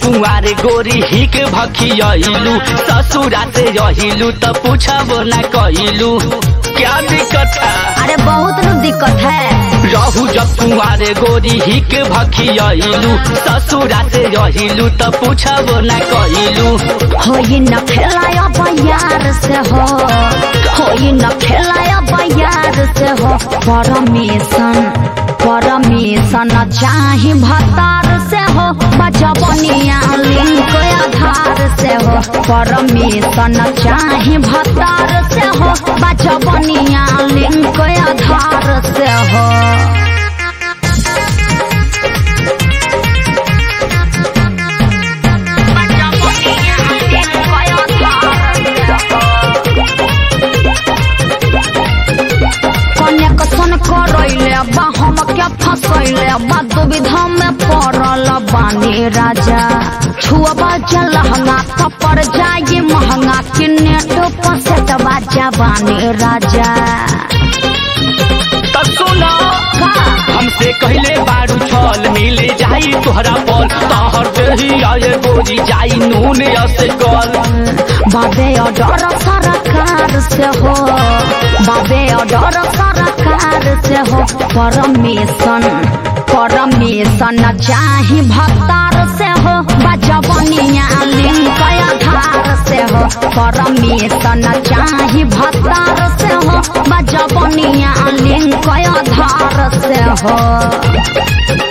कुंवारे गोरी हिक भखियलू ससुरा से रहिलू त पूछबो न कइलू क्या दिक्कत है अरे बहुत नु दिक्कत है रहू जब कुंवारे गोरी हिक भखियलू ससुरा से रहिलू त पूछबो न कइलू होई न खेलाया बयार से हो होई न खेलाया बयार से हो परमिशन परमिशन चाही भतार से हो बचबनिया लिंक आधार से हो परमिशन चाही भतार से हो बचबनिया लिंक आधार से हो कनेक्शन करैले बा हम क्या फसैले बा दुविधा में पड़ल बानी राजा छुअबा जलहंगा थप्पड़ जाए महंगा कि नेट पसेट बाजा बानी राजा त सुना का हमसे कहले बारू छल मिले जाई तोहरा पल तहर देही आए गोरी जाई नून से कल बाबे डर सरकार से हो बाबे डर सरकार से हो परमिशन परमिशन चाही भत्तार से हो बजबनिया लिंक आधार से हो परमिशन चाही भत्तार से हो बजबनिया लिंक आधार से हो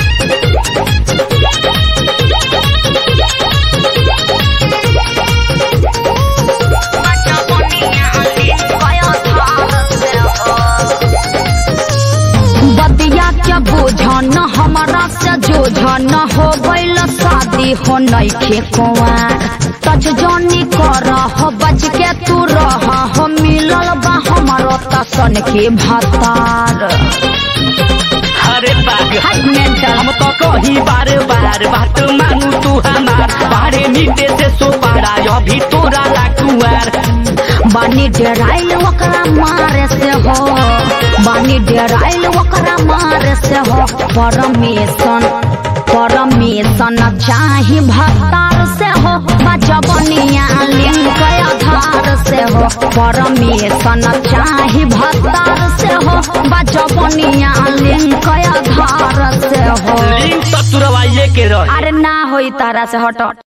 बदिया के बोझन हमारा से जोझन हो गइल शादी हो नइखे कुंवार तज जनी कर हो बच के तू रह हो मिलल बा हमारो तसन के भतार अरे बाग हाय मेंटल हम तो कही बार बार बात मानू तू हमार बारे मीटे से सो पारा अभी तोरा लाकुआर बानी डेराइल ओकरा मारे से हो बानी डेराइल ओकरा मारे से हो परमिशन परमिशन चाही भतार से हो बजबनिया लिंक आधार से हो परमिशन चाही भतार से हो बजबनिया लिंक आधार से हो लिंक तो तुरवाइए के रही अरे ना होई तारा से हट